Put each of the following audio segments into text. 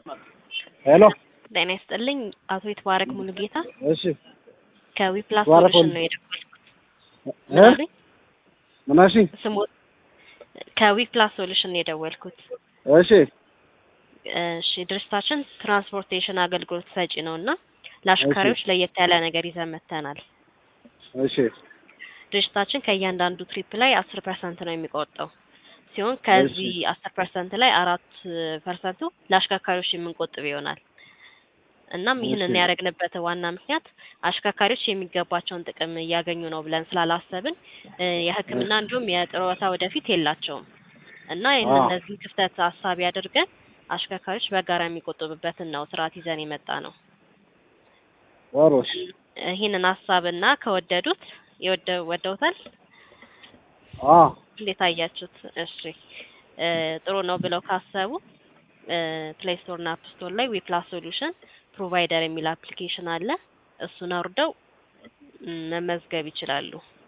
ሄሎ ጤና ይስጥልኝ አቶ ይትባረክ ሙሉጌታ እሺ ከዊፕላስ ይትባረክ ሶሉሽን ሙሉ- ነው የደወልኩት። እ? ምን አሉኝ? ምን አልሽኝ? ስሙ ከዊፕላስ ሶሉሽን ነው የደወልኩት። እሺ እሺ ድርጅታችን ትራንስፖርቴሽን አገልግሎት ሰጪ ነው እና ለአሽከርካሪዎች ለየት ያለ ነገር ይዘን መጥተናል። እሺ ድርጅታችን ከእያንዳንዱ ትሪፕ ላይ አስር ፐርሰንት ነው የሚቆጠው ሲሆን ከዚህ አስር ፐርሰንት ላይ አራት ፐርሰንቱ ለአሽከርካሪዎች የምንቆጥብ ይሆናል። እናም ይህንን እሺ። ያደረግንበት ዋና ምክንያት አሽከርካሪዎች የሚገባቸውን ጥቅም እያገኙ ነው ብለን ስላላሰብን እ የሕክምና እንዲሁም የጡረታ ወደፊት የላቸውም እና ይህን አዎ። እነዚህ ክፍተት ሀሳቢ አድርገን አሽከርካሪዎች በጋራ የሚቆጥቡበትን ነው ስርዓት ይዘን የመጣ ነው። ጥሩ እሺ ይህንን ሀሳብና ከወደዱት የወደ ወደውታል አ እንዴት አያችሁት? እሺ እ ጥሩ ነው ብለው ካሰቡ ፕሌይ ስቶር እና አፕ ስቶር ላይ ዊፕላስ ሶሉሽን ፕሮቫይደር የሚል አፕሊኬሽን አለ። እሱን አውርደው ም፣ መመዝገብ ይችላሉ።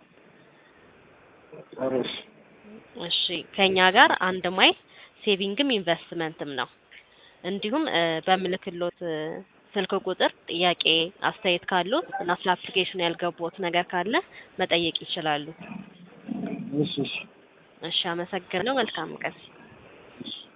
ጥሩ እሺ እሺ ከኛ ጋር አንድ ማይል ሴቪንግም ኢንቨስትመንትም ነው። እንዲሁም እ በምልክሎት እ ስልክ ቁጥር ጥያቄ፣ አስተያየት ካሉት እና ስለ አፕሊኬሽኑ ያልገቡት ነገር ካለ መጠየቅ ይችላሉ። እሺ እሺ እሺ አመሰግናለሁ። መልካም ቀን። እሺ